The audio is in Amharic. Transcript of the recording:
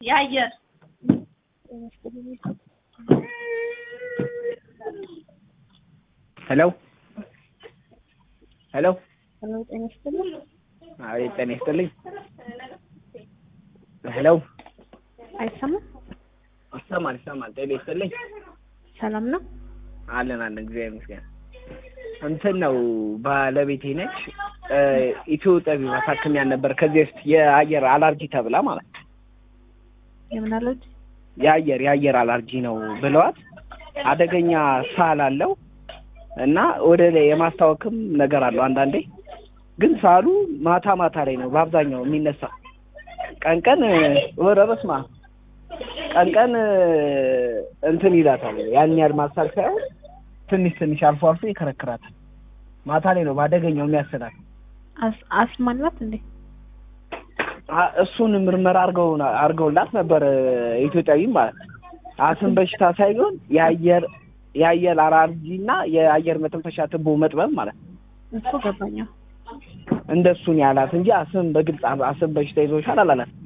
የአየር ሄሎ ሄሎ ሄሎ ጤና ይስጥልኝ። አቤት ጤና ይስጥልኝ። ሄሎ አይሰማም? ይሰማል ይሰማል። ጤና ይስጥልኝ። ሰላም ነው? አለን አለን፣ እግዚአብሔር ይመስገን። እንትን ነው ባለቤቴ ነች። ኢትዮ ጠቢ ማሳከሚያ ነበር ከዚህ በፊት የአየር አላርጂ ተብላ ማለት ነው። የምን አለች? የአየር የአየር አላርጂ ነው ብለዋት አደገኛ ሳል አለው እና ወደ ላይ የማስታወክም ነገር አለው አንዳንዴ። ግን ሳሉ ማታ ማታ ላይ ነው በአብዛኛው የሚነሳ። ቀን ቀን ወረ በስማ ቀን ቀን እንትን ይላታል። ያን ያህል ማሳል ሳይሆን ትንሽ ትንሽ አልፎ አልፎ ይከረክራታል። ማታ ላይ ነው በአደገኛው የሚያስላት። አስ- አስማ አላት እንዴ? አ- እሱን ምርመራ አርገው አርገውላት ነበር ኢትዮጵያዊ ማለት ነው። አስም በሽታ ሳይሆን የአየር የአየር አላርጂ እና የአየር መተንፈሻ ትቦ መጥበብ ማለት ነው። እሱ ገባኛው። እንደሱን ያላት እንጂ አስም በግልጽ አስም በሽታ ይዞሻል አላላት።